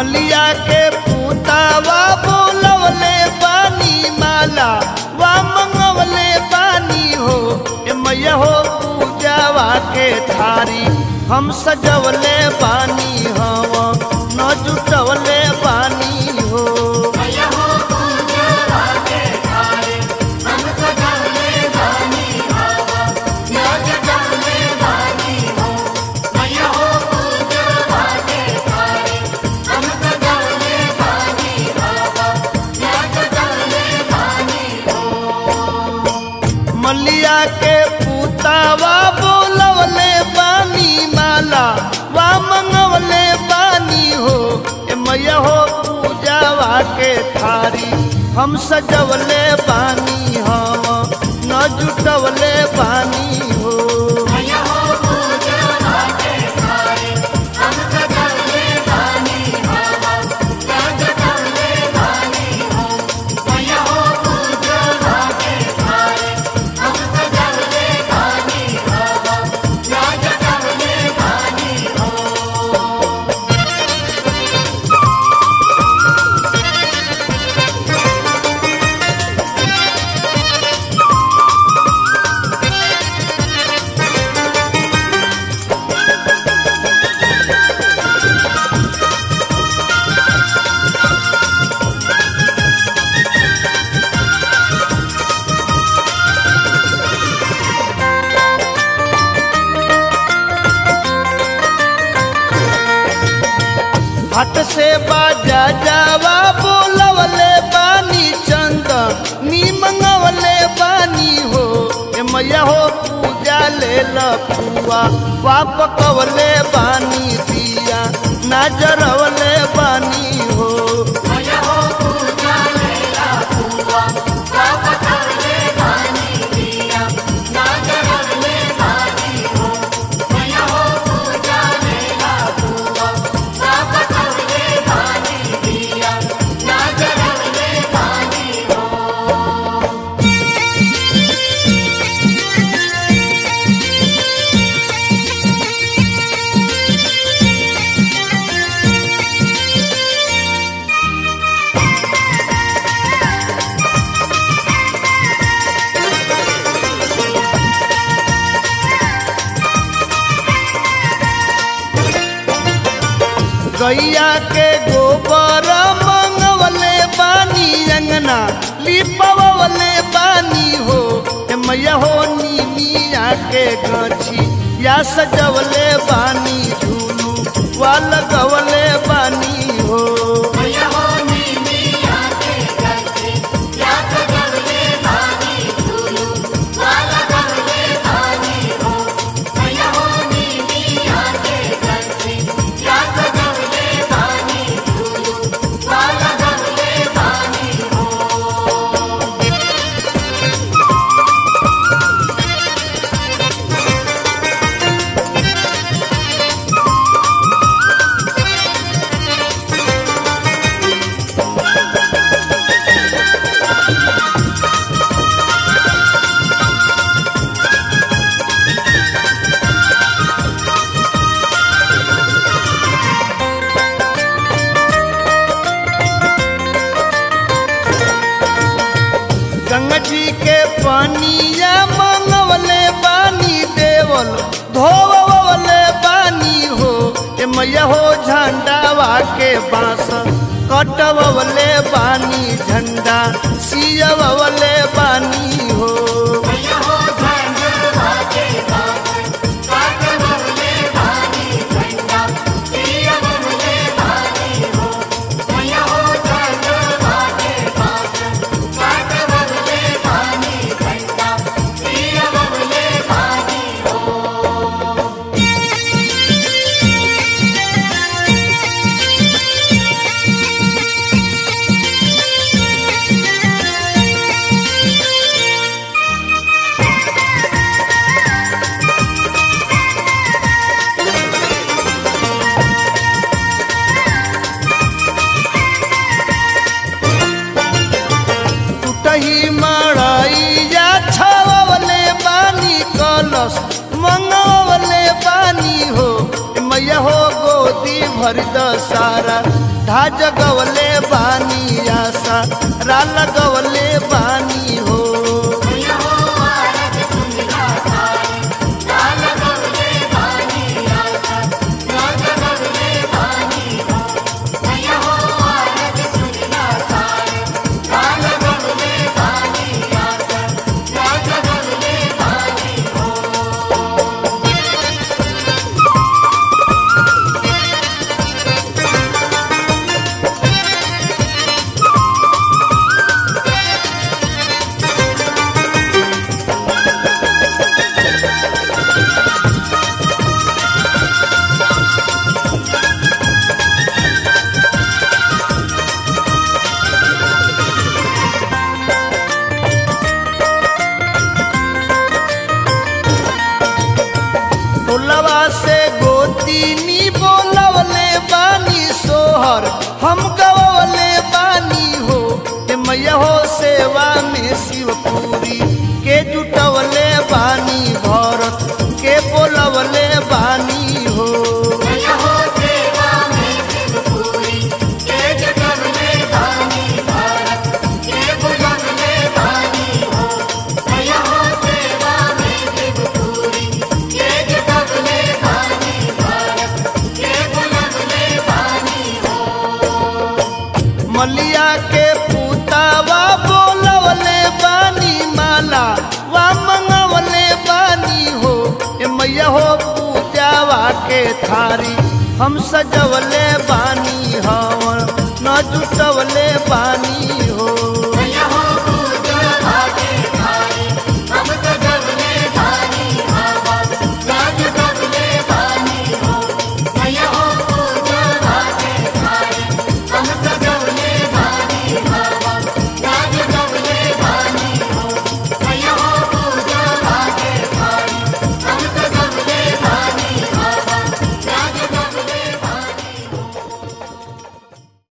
मलिया के पूतावा बोलवले बानी माला वा मंगवले बानी हो ए मैया हो पूजावा के थारी हम सजवले बानी हम न जुटवले बानी हो मलिया के पूतावा बोलवले बानी माला वा मंगवले बानी हो ए मैया हो पूजावा के थारी हम सजवले बानी हम न जुटवले बानी हो हट से बाजा जावा बोलवले बानी चंद नी मंगवले बानी हो ए मैया हो पूजा ले लपुआ पाप कवले बानी दिया नजरवले बानी हो गैया के गोबर मंगवले बानी अंगना लिपवले बानी हो ए मैया हो नीमिया के गछी या सजवले बानी झूलू वा लगवले बानी हो गंगा जी के पानिया मंगवले बानी देवल धोवले बानी हो ए मैया हो झंडावा के बांस कटवले बानी झंडा सियवले बानी हो टूटही मड़ैया छवले बानी कलश मंगवले बानी हो मैया हो गोदी भर द सारा धा जगवले बानी आशा रा लगवले बानी हो टोलवा से गोतीनी बोलवले बानी सोहर हम गवले बानी हो हे मैया हो सेवा में शिवपुरी के जुटवले बानी भरत के बोलवले बानी हो मलिया के पुतावा बोलवले बानी माला वा मंगवले बानी हो ए मैया हो पूजावा के थारी हम सजवले बानी हवन न जुटवले